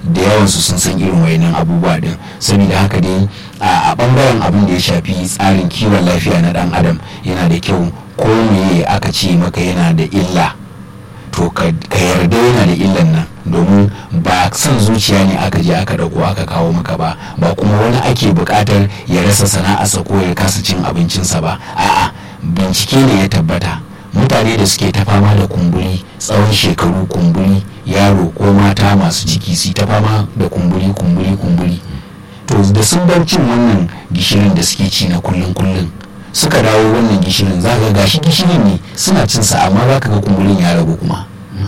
da yawansu sun san irin wayannan abubuwa din saboda haka dai a bangaren abin da ya shafi tsarin kiwon lafiya na dan adam yana da kyau ko me aka ce maka yana da illa to ka yarda yana da illan nan domin ba son zuciya ne aka je aka dauko aka kawo maka ba ba kuma wani ake bukatar ya rasa sana'arsa ko ya kasa cin abincinsa ba a'a bincike ne ya tabbata mutane da suke ta fama da kumburi tsawon shekaru kumburi yaro ko mata masu ciki su ta fama da kumburi kumburi kumburi to da sun bar cin wannan gishirin da suke ci na kullum kullum suka dawo wannan gishirin za ga gashi gishirin ne suna cin sa amma za ka ga kumburin ya ragu kuma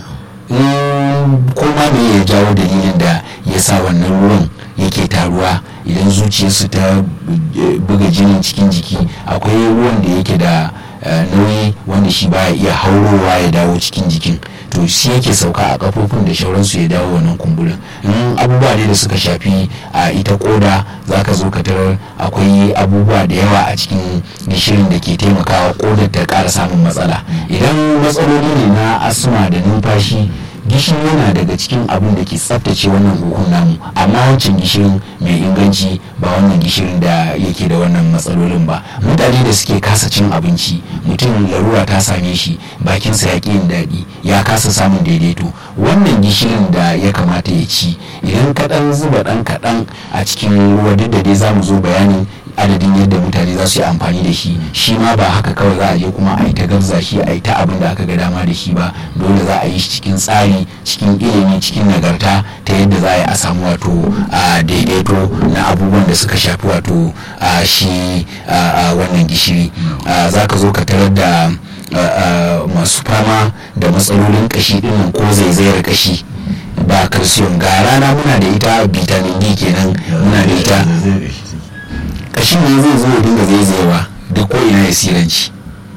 kuma me ya jawo dalilin da ya sa wannan ruwan yake taruwa idan zuciyarsu ta buga jinin cikin jiki akwai ruwan da yake da nauyi wanda shi baya iya haurowa ya dawo cikin jikin to shi yake sauka a kafofin da shauransu ya dawo wannan kumburin in abubuwa ne da suka shafi a ita koda za ka zo ka tarar akwai abubuwa da yawa a cikin gishirin da ke taimakawa kodar ta kara samun matsala idan matsaloli ne na asma da numfashi gishiri yana daga cikin abin da ke tsaftace wannan huhun namu amma wancan gishirin mai inganci ba wannan gishirin da yake da wannan matsalolin ba mutane da suke kasa cin abinci mutum larura ta same shi bakinsa ya yin daɗi ya kasa samun daidaito wannan gishirin da ya kamata ya ci idan kaɗan zuba ɗan kaɗan a cikin ruwa duk da dai za mu zo bayanin adadin yadda mutane za su yi amfani da shi shi ma ba haka kawai za a je kuma a yi ta gabza shi a yi ta abin da aka ga dama da shi ba dole za a yi shi cikin tsari cikin ilimi cikin nagarta ta yadda za a yi a samu wato a daidaito na abubuwan da suka shafi wato a shi wannan gishiri za ka zo ka tarar da masu fama da matsalolin kashi dinnan ko zaizayar kashi ba calcium ga rana muna da ita vitamin d kenan muna da ita kashin ne zai zo ya dinga zaizayewa da ko ina ya siranci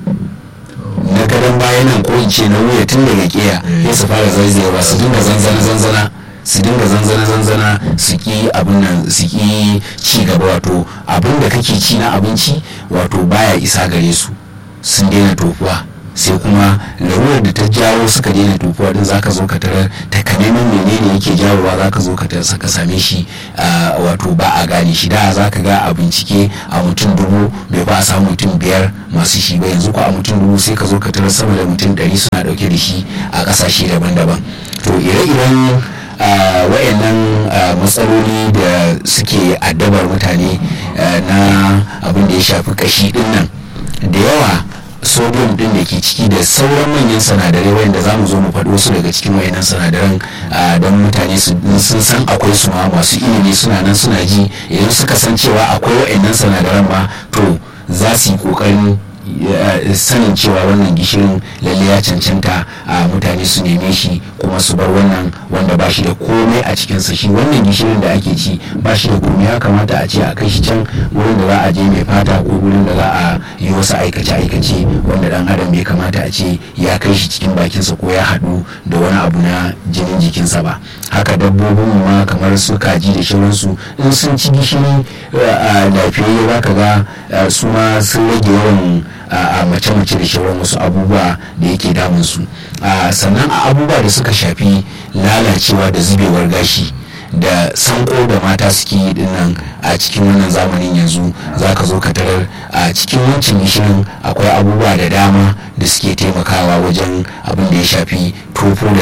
na gadon baya nan ko in ce na wuya tun daga kiya ya su fara zaizayewa su dinga zanzana zanzana su dinga zanzana zanzana su ki abin nan su ki ci gaba wato abin da kake ci na abinci wato baya isa gare su sun daina tofuwa sai kuma larurar da ta jawo suka daina tofuwa din zaka zo ka tarar takamaiman menene yake jawowa zaka zo ka ka same shi wato ba a gane shi da zaka ga a bincike a mutum dubu bai ba a samu mutum biyar masu shi ba yanzu ko a mutum dubu sai ka zo ka tarar sama da mutum ɗari suna ɗauke da shi a ƙasashe daban-daban to ire-iren wayannan matsaloli da suke addabar mutane na abin da ya shafi kashi din nan da yawa sodium din da ke ciki da sauran manyan sinadarai wayanda za mu zo mu faɗi wasu daga cikin wayannan sinadaran don mutane sun san akwai su ma masu ilimi suna nan suna ji idan suka san cewa akwai wayannan sinadaran ma to za su yi ƙoƙarin sanin cewa wannan gishirin lalle ya cancanta a mutane su neme shi kuma su bar wannan wanda ba shi da komai a cikinsa shi wannan gishirin da ake ci ba shi da komai ya kamata a ce a kai shi can wurin da za a je mai fata ko wurin da za a yi wasu aikace-aikace wanda dan adam bai kamata a ce ya kai shi cikin bakinsa ko ya haɗu da wani abu na jinin jikinsa ba haka dabbobin ma kamar su kaji da shauransu in sun ci gishiri a lafiyayye za ka ga su ma sun rage yawan a mace-mace da shauran wasu abubuwa da yake damunsu sannan a abubuwa da suka shafi lalacewa da zubewar gashi da sanko da mata suke yi dinnan a cikin wannan zamanin yanzu za ka zo ka tarar a cikin wancan gishirin akwai abubuwa da dama da suke taimakawa wajen abin da ya shafi tofo da